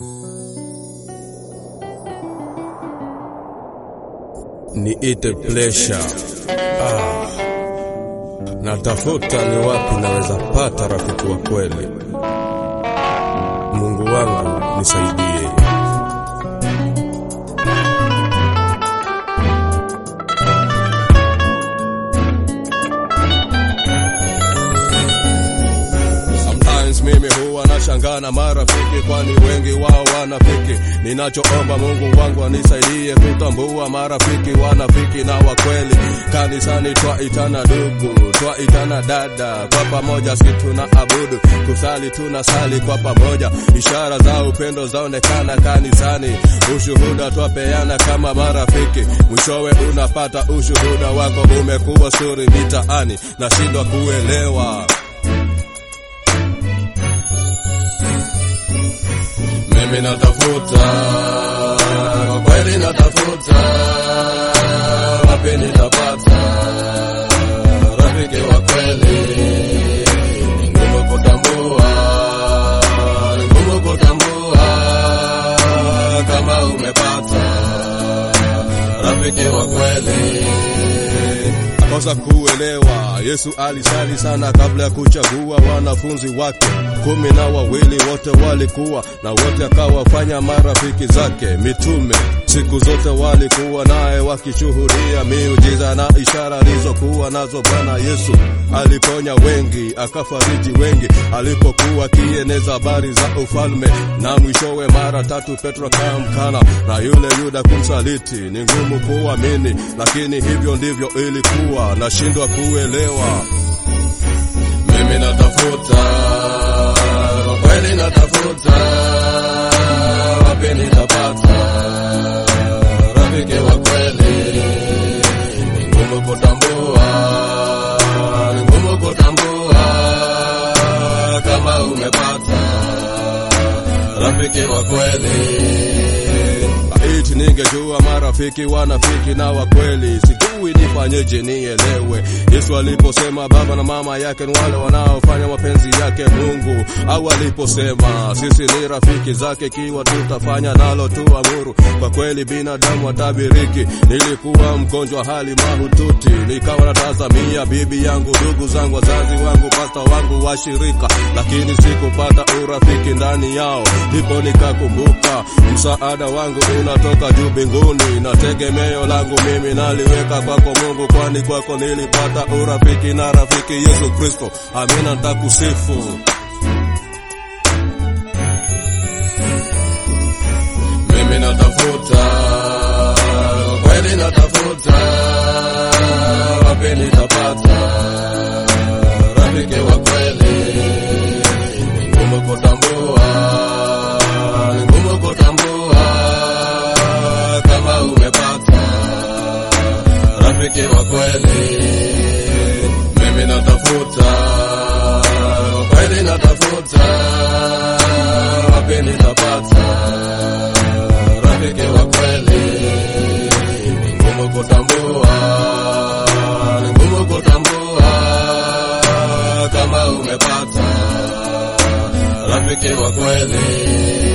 niite pleasure. Ah, natafuta ni wapi naweza pata rafiki wa kweli. Mungu wangu nisaidie. Sometimes mimi huwa nashangaa na marafiki, kwani wengi wao wanafiki. Ninachoomba Mungu wangu anisaidie kutambua marafiki wanafiki na wakweli. Kanisani twaitana ndugu, twaitana dada, kwa pamoja si tuna abudu, kusali tuna sali kwa pamoja, ishara za upendo zaonekana kanisani, ushuhuda twapeana kama marafiki, mwishowe unapata ushuhuda wako umekuwa suri mitaani, nashindwa kuelewa mimi natafuta kwa kweli natafuta wapi nitapata rafiki wa kweli ni ngumu kutambua ni ngumu kutambua kama umepata rafiki wa kweli kosa kuelewa Yesu alisali sana kabla ya kuchagua wanafunzi wake kumi na wawili, wote walikuwa na wote akawafanya marafiki zake mitume. Siku zote walikuwa naye wakishuhudia miujiza na ishara alizokuwa nazo Bwana Yesu. Aliponya wengi, akafariji wengi, alipokuwa akieneza habari za ufalme. Na mwishowe mara tatu Petro akamkana na yule Yuda kumsaliti. Ni ngumu kuamini, lakini hivyo ndivyo ilikuwa. Nashindwa kuelewa. Mimi natafuta kwa kweli, natafuta wapi nitapata rafiki wa kweli. Ni ngumu kutambua, ni ngumu kutambua kama umepata rafiki wa kweli. Iti ningejua marafiki wanafiki na wakweli, sijui nifanyeje nielewe. Yesu aliposema baba na mama yake ni wale wanaofanya mapenzi yake Mungu, au aliposema sisi ni rafiki zake kiwa tutafanya nalo tu amuru. Kwa kweli binadamu watabiriki. Nilikuwa mgonjwa hali mahututi, nikawa natazamia bibi yangu, ndugu zangu, wazazi wangu, pasta wangu, washirika, lakini sikupata urafiki ndani yao. Ndipo nikakumbuka msaada wangu unatoka juu mbinguni, na tegemeo langu mimi naliweka kwako Mungu, kwani kwako nilipata urafiki na rafiki Yesu Kristo. Amina, nitakusifu. Mimi natafuta kwa kweli, natafuta wapi nitapata rafiki wa kweli. Ni ngumu kutambua, ni ngumu kutambua kama umepata rafiki wa kweli. Mimi natafuta kwa kweli, natafuta wapi nitapata rafiki wa kweli. Ni ngumu kutambua, ni ngumu kutambua kama umepata rafiki wa kweli.